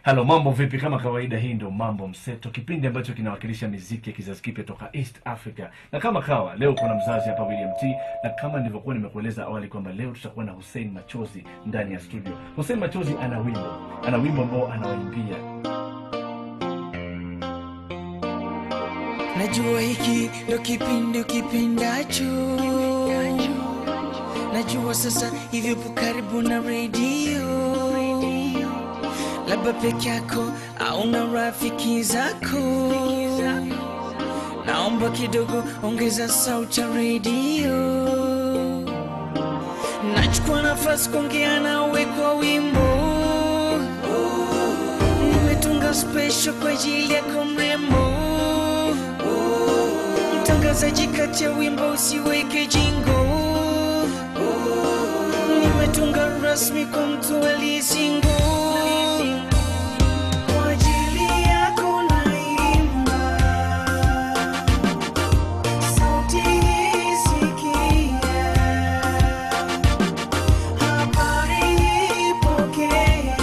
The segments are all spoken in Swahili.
Halo, mambo vipi? Kama kawaida, hii ndio Mambo Mseto, kipindi ambacho kinawakilisha miziki ya kizazi kipya toka East Africa. Na kama kawa leo kuna mzazi hapa William T, na kama nilivyokuwa nimekueleza awali kwamba leo tutakuwa na Hussein Machozi ndani ya studio. Hussein Machozi ana wimbo, ana wimbo ambao anawaimbia Najua hiki ndo kipindi ukipendacho, najua sasa hivi upo karibu na redio, labda peke yako au na rafiki zako. Naomba kidogo ongeza sauti ya redio, nachukua nafasi kuongea nawe kwa wimbo nimetunga special kwa ajili yako mrembo mtangazaji kati ya wimbo usiweke jingo nimetunga rasmi kwa mtu aliyesingo Kwa ajili yako naimba. Sauti hii sikia. Habari hii pokea.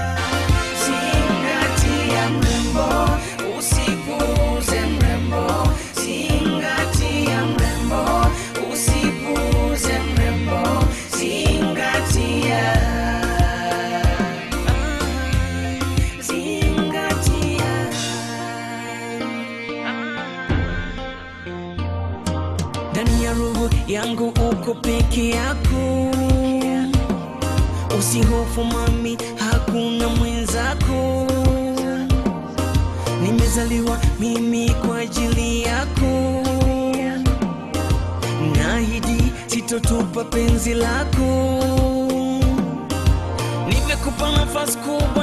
Zingatia mrembo, usipuuze mrembo. Zingatia mrembo, usipuuze mrembo. Zingatia. Zingatia. Ndani ya roho yangu uko peke yako Usihofu mami, hakuna mwenzako. Nimezaliwa mimi kwa ajili yako, naahidi sitotupa penzi lako. Nimekupa nafasi kubwa